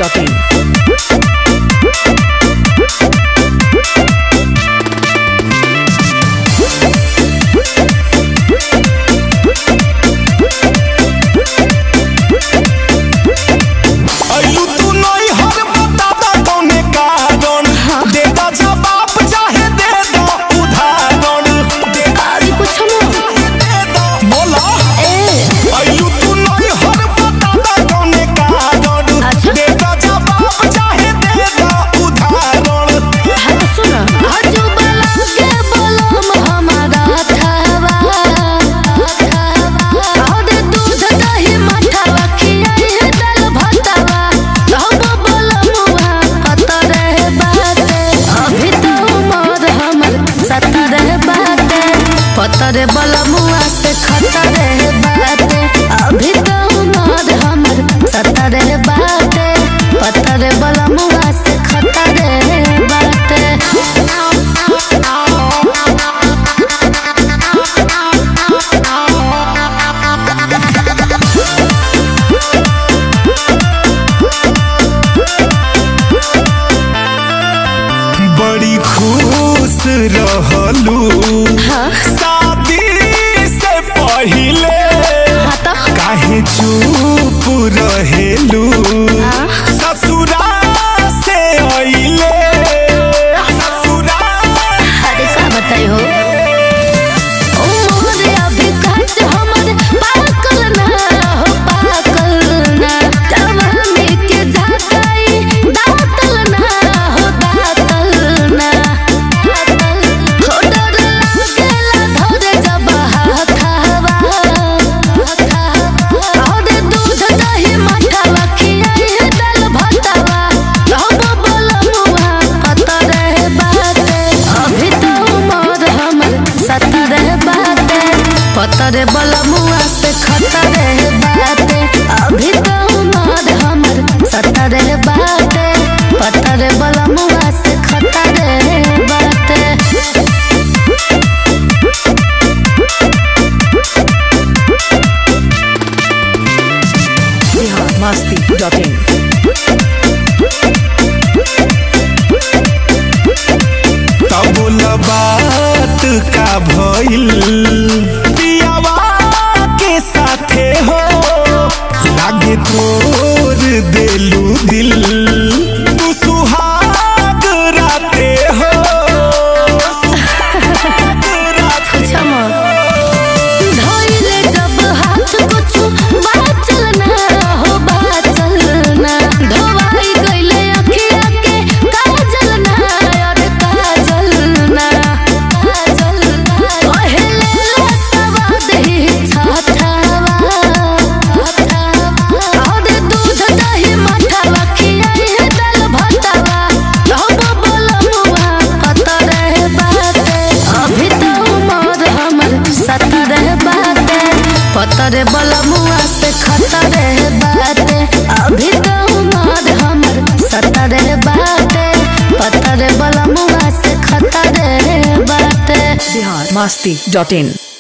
biharmasti.in अइलू तू नई हर बतादा कौने कारण दे दा जवाब चाहे दे दो उदाहरण दे दा अभी कुछ दे दो बोला अइलू तू नई हर बतादा कौने कारण अच्छा। दे दा जवाब चाहे दे दो उदाहरण सुन हजू बला के बलम हमारा थावा और दूध दही मठावा खियाई दाल भातावा तब बलमुआ कतर बाटे अभी तो उमर हमर सतर बाटे पतर बलमुआ से खतर बाटे अभी तो उमर हमर सतर बाटे पतर बलमुआ से खतर बाटे बड़ी खुश रहलू हाँ शादी से पहिले हाँ तो काहे चुप रहेलू हाँ। ससुरा से अइले ससुरा अरे का बताई हो उमर अभी काच हमर पाकल ना हो पाकल ना जवानी के झाकाई दातल ना हो दातल ना हो डर लागेला धरे जब हाथावा और दूध दही मठावा खियाई दाल भातावा तब बलमुआ कतर बाटे अभी तो उमर हमर सतर बाटे पतर बलमुआ से खतर बाटे अभी तो उमर हमर सतर बाटे पतर बलमुआ से खतर बाटे biharmasti.in तब बात का भइल पियावा के साथे हो लागे तोर देलू दिल तू सुहाग राते हो सुहाग राते क्षमा धोइले जब हाथ कुछु बाचल ना हो बाचल ना धोवाई गइले अखिया के काजल ना और काजल ना काजल पहले सवाद ही छाठावा और दूध दही मठावा खियाई दाल भातावा तब बलमुआ कतर बाटे अभी तो उमर हमर सतर बाटे पतर बलमुआ से खतर बाटे अभी तो उमर हमर सतर बाटे पतर बलमुआ से खतर बाटे biharmasti.in